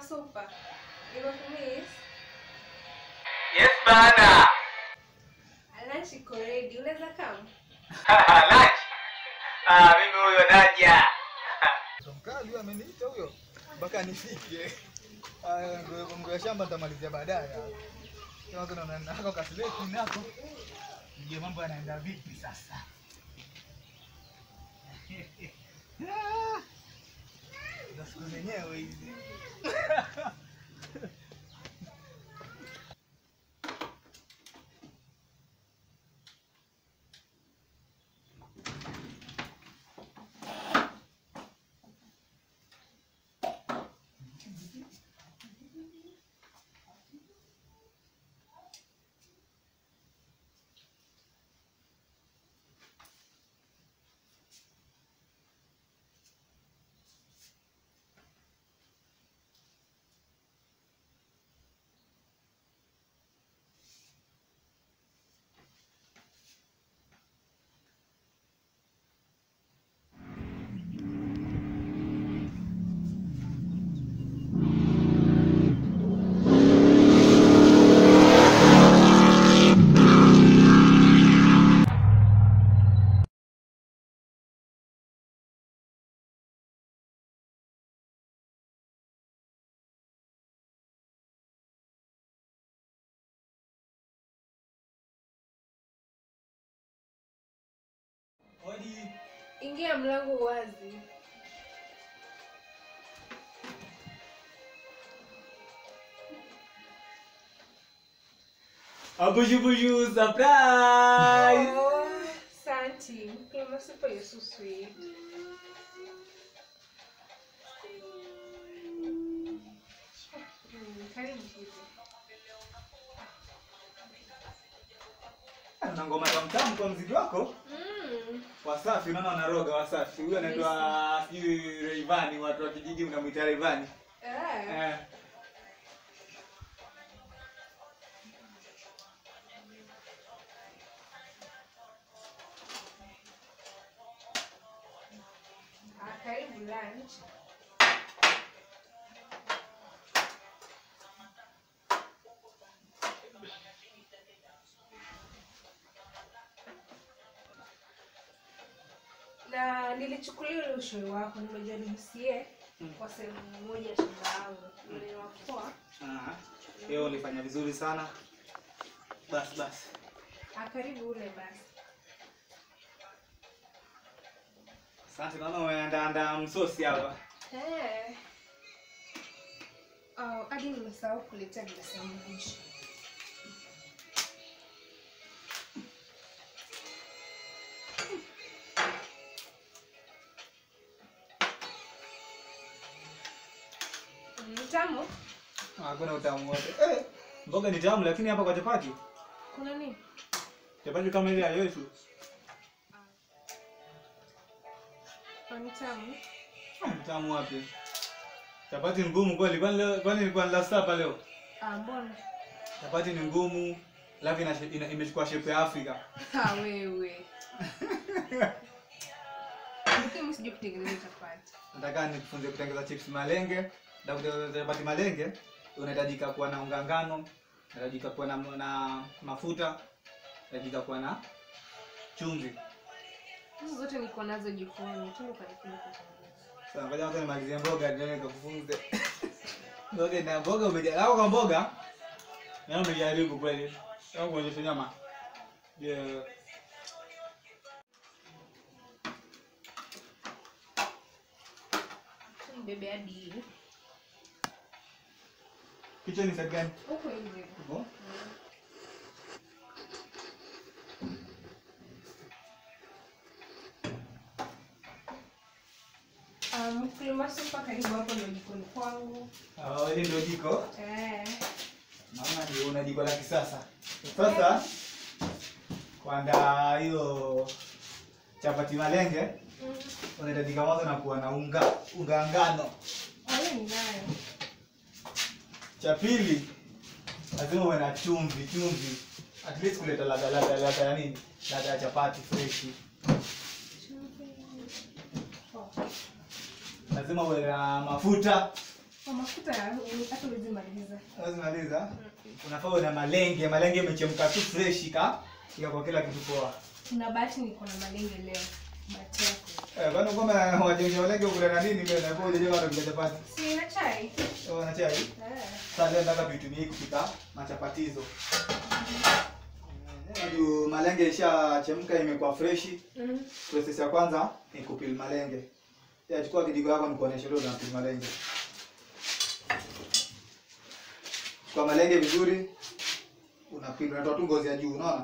super. Nimekumiss. Yes bana. Lunch iko ready. Unaweza come? Lunch. Ah, mimi huyo naja. Mkali huyo ameniita huyo mpaka nifike. Aya, ndio mambo ya shamba nitamalizia baadaye. Kama kuna nako kasileti nako. Ndio mambo yanaenda vipi sasa? Ah, Ndio siku zenyewe hizi. Ingia mlango wazi. Abushubuju surprise. Oh, Santi. Mkulima super, you're so sweet. Mm, Karibu kiti. Na ngoma tamtamu kwa mziki wako. Mm. Wasafi unaona wanaroga Wasafi. Huyo anaitwa sijui Rayvanny, watu wa kijiji mnamuita Rayvanny. Ah. Eh. Ah, karibu lunch. na nilichukulia ule ushauri wako nimejua nimsie kwa sehemu moja shamba yangu niliwapoa Aha. Leo ulifanya vizuri sana. Basi basi. akaribu ule basi Asante naona umeandaandaa msosi hapa. Eh. Oh, hadi nimesahau kuletea glasi ya maji. Mm, Tamu? Hakuna utamu wote. Eh, mboga ni tamu lakini hapa kwa chapati. Kuna nini? Chapati kama ile ya Yesu. Ah, Ni tamu. Ah, Tamu wapi? Chapati ni ngumu kweli. Kwani leo kwani ilikuwa ni last supper leo? Ah, mbona? Chapati ni ngumu. Alafu ina, ina, imechukua shape ya Afrika. Ah, wewe. Lakini sijui kutengeneza chapati. Nataka nikufunze kutengeneza chips malenge. Na kutengeneza chapati malenge unahitajika kuwa na unga ngano, unahitajika kuwa na, na mafuta, unahitajika kuwa na chumvi. Hizi zote niko nazo jikoni. Tu ukanifanya kutengeneza. Sasa ngoja kwanza nimalizie mboga ndio nikakufunze. Mboga na mboga umejaribu. Au kwa mboga? Na umejaribu kweli. Au kuonyesha nyama. Yeah. Mbebe hadi hii. Kichwa ni side gani? Huko hivi. Huko? Ah, Mkulima super karibu hapo ndio jikoni kwangu. Ah, hili ndio jiko. Eh. Naona ndio una jiko la kisasa. Sasa kuandaa hiyo chapati malenge Mm. unahitajika mwanzo na kuwa na unga unga ngano. Wale ninayo. Cha pili lazima uwe na chumvi, chumvi at least kuleta ladha ladha ladha ya nini? Ladha ya chapati fresh. Chumvi. Oh. Lazima uwe na mafuta. Kwa mafuta hata huwezi maliza. Unazimaliza? Unafaa uwe na malenge, malenge imechemka tu fresh ka kwa kila kitu poa. Kuna bahati niko na malenge leo. Bahati yako. Eh, kwani kama wajenga malenge ukula na nini mbele na kwa ujenga watu kwa chapati. Si na chai? Oh, na chai. Eh. Sasa leo nataka tuitumie kupika machapatizo. Juu malenge ishachemka imekuwa fresh. Mm. Process ya kwanza ni kupil malenge. Ya chukua kijiko yako nikuoneshe leo unapil malenge. Chukua malenge vizuri. Unapil, unatoa tu ngozi ya juu, unaona?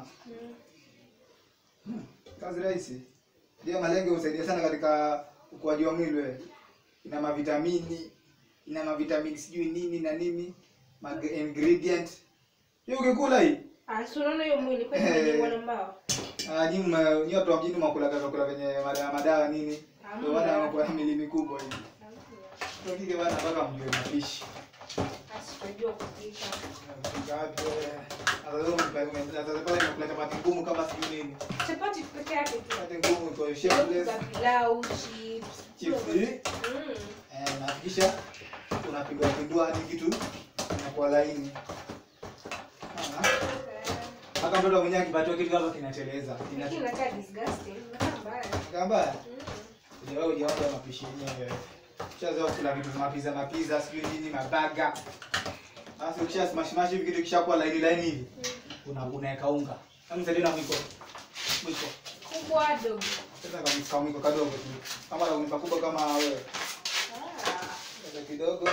Mm. Kazi rahisi. Ndio malenge husaidia sana katika ukuaji wa mwili wewe. Ina mavitamini, ina mavitamini sijui nini na nini, ma ingredient. Hiyo ukikula hii, Ah, si unaona hiyo mwili kwa Eh. imejengwa na mbao. ah nyinyi mna- nyinyi watu wa mjini mnakula vyakula vyenye madawa madawa nini. Ndio maana Hamna. wanakuwa na mili mikubwa hivi. Ndio kike bana mpaka mjue mapishi. Basi tunajua kupika. Kupika wapi wewe? Sasa leo mnapika sasa pale mnakula chapati ngumu kama sijui nini. Chapati peke yake tu. Chapati ngumu iko Za shapeless. pilau, chips. Chips hii. Mm. Eh, na kisha unapindua pindua hadi kitu inakuwa laini. Unaona? Hata mtoto mwenyewe akipatiwa kitu kama kinateleza. Lakini Kina inakaa disgusting. Inakaa mbaya. kamba Mm. Ujawa ujawa mapishi yenyewe. Ushazoea kula vitu mapiza mapiza sijui nini mabaga. Basi ukisha smash smash hivi kitu kishakuwa laini laini hivi. Una unaweka unga. Kama msaidie na mwiko. Mwiko. Kubwa dogo. Sasa kama kama mwiko kadogo tu. Kama na unipa kubwa kama wewe. Ah. Sasa kidogo.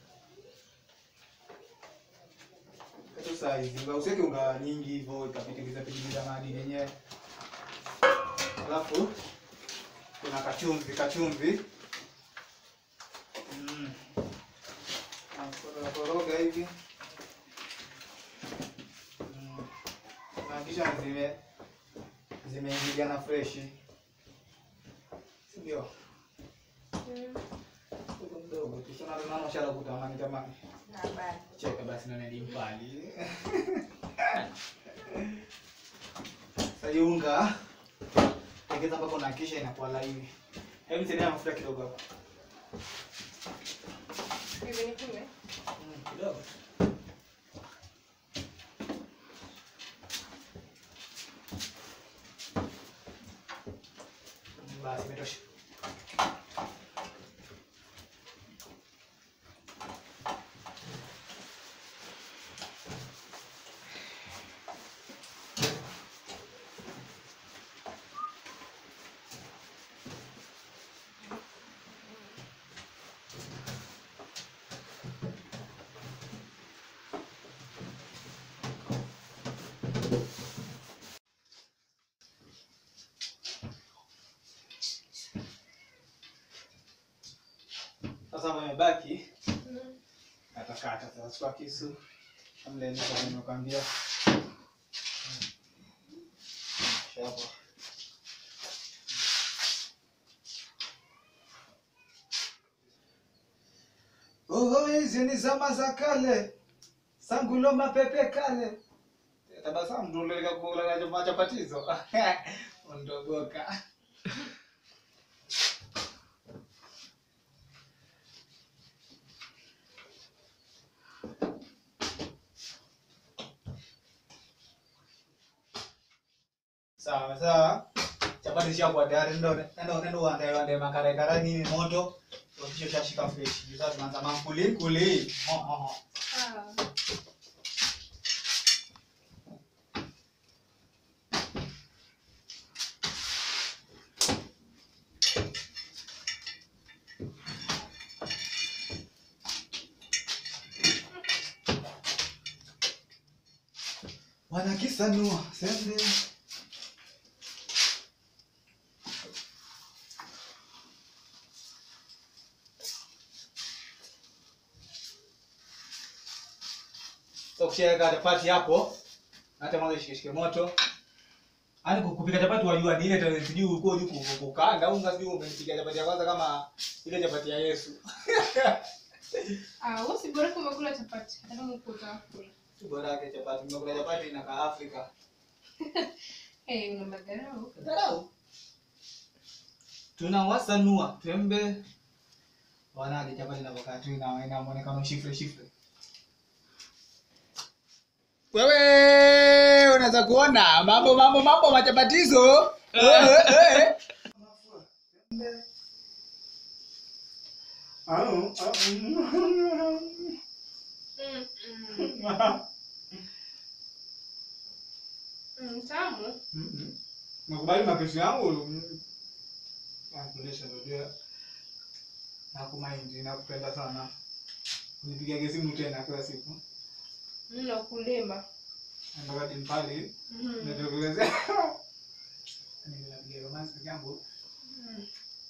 Kitu size. Usiweke unga nyingi hivyo ikapitiliza pitiliza madini yenyewe. Alafu kuna kachumvi, kachumvi. Mm. Na koroga hivi. Mm. Na kisha zime zimeingiliana fresh. Ndio. Mm. Kidogo mdogo tu. Sasa naona shala kutamani tamani. Na bado. Cheka basi naona ni mbali. Sasa hii unga tegeza mpaka unahakikisha inakuwa laini. Hebu nisaidie na mafuta kidogo hapo. Hivi nipime? Mm, kidogo. Mm, Basi imetosha. Sasa wamebaki Mm. katakata sasa chukua kisu amlainisha nimekwambia shapo Oh, hizi ni zama za kale sangulo mapepe kale tabasamu nduleka kula machapatizo ondogoka sawa sawa chapati zishakuwa tayari ndo nendo nendo uandae uandae makara kara nini moto ukisha ushashika fresh sasa tunaanza mankuli kuli ho ho ho Ah. wanakisanua sende so kushaweka chapati hapo hata mwanzo ishikeshike moto Yaani ku- kupika chapati wajua ni ile tena sijui uko juu ku- kukaanga unga sijui umepiga chapati ya kwanza kama ile chapati ya Yesu. Ah, wewe si bora kama kula chapati. Hata kama uko utakula. Bora yake chapati, nimekula chapati inakaa Afrika. Eh, una madharau. Dharau. Tunawasanua tembe wanaje chapati inavyokaa tu ina ina muonekano shifre shifre. Wewe unaweza kuona mambo mambo mambo machapatizo. Eh, eh, eh. Mm, mm. Mm, tamu. Nakubali mapishi yangu. Nakulisha ndio. Nakumaindi nakupenda sana. Unipigia simu tena kila siku. Mno kulima. Ndio dimpali. Mhm. Nitokelezea. Ninapigia romance peke yangu. Mm.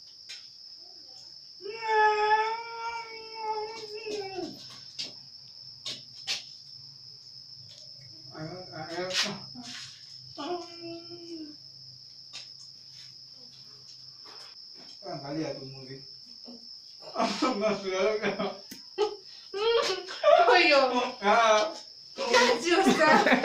Angalia tu movie. Huyo. Ah. Sio sana.